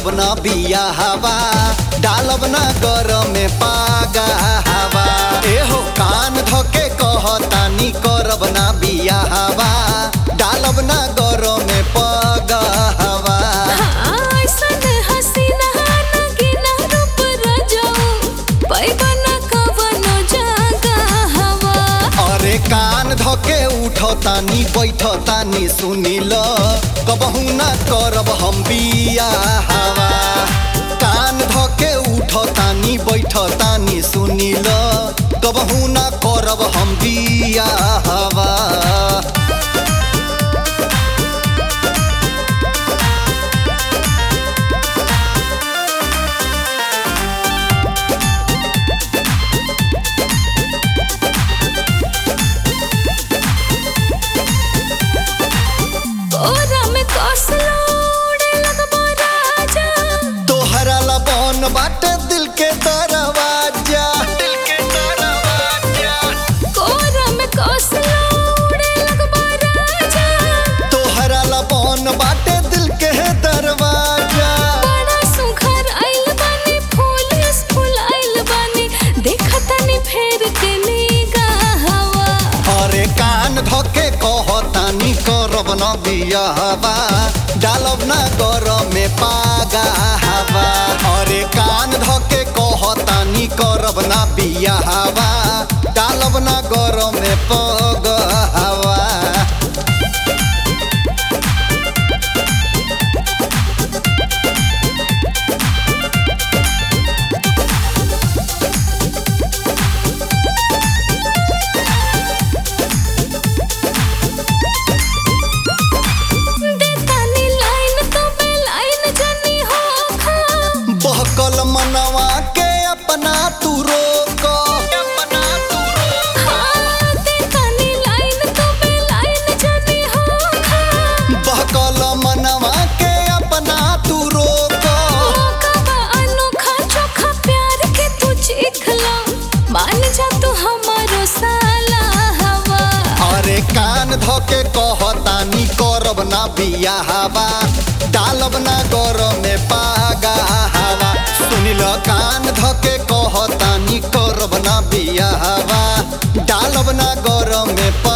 करब ना बिया हवा डालब ना गरम में पागा हवा एहो कान धके कहतानी करब ना बिया हवा डालब ना गरम में पागा हवा ऐसन हसीना नगीना रूप रजऊ पैबा न कवनो जगह हवा अरे कान धके उठतानी बैठतानी सुनिल कबहू ना करब हम बिया हवा कान धके उठतानी बैठतानी सुनिल कबहू ना करब हम बिया हवा कोरा में कसलो उड़े लगबो राजा तोहरा लबन बाटे दिल के दरवाजा दिल के दरवाजा कोरा में कसलो उड़े लगबो राजा तोहरा लबन बाटे दिल के दरवाजा बड़ा सुघर आइल बानी फूल फूल आइल बानी देखतानी फेर के निगाहवा अरे कान धके कहतानी करब न बिया हवा डालब ना गरम में पागा हवा अरे कान धके कहतानी करब ना बिया हवा डालब ना गरम में पग हवा देतानी लाइन तो बे लाइन जनी हो खा बहकल मनवा के अपना तू रोक अपना तू रोक हाँ देतानी लाइन तो बे लाइन जनी हो खा बहकल मनवा के अपना तू रोक मौका बा अनोखा चोखा प्यार के तू चिखला मान जा तू हमारो साला हवा अरे कान धके कहतानी करब ना बिया हवा डालब ना गरम में पागा हवा सुनिल कान धके कहतानी करब ना बिया हवा डालब ना गरम में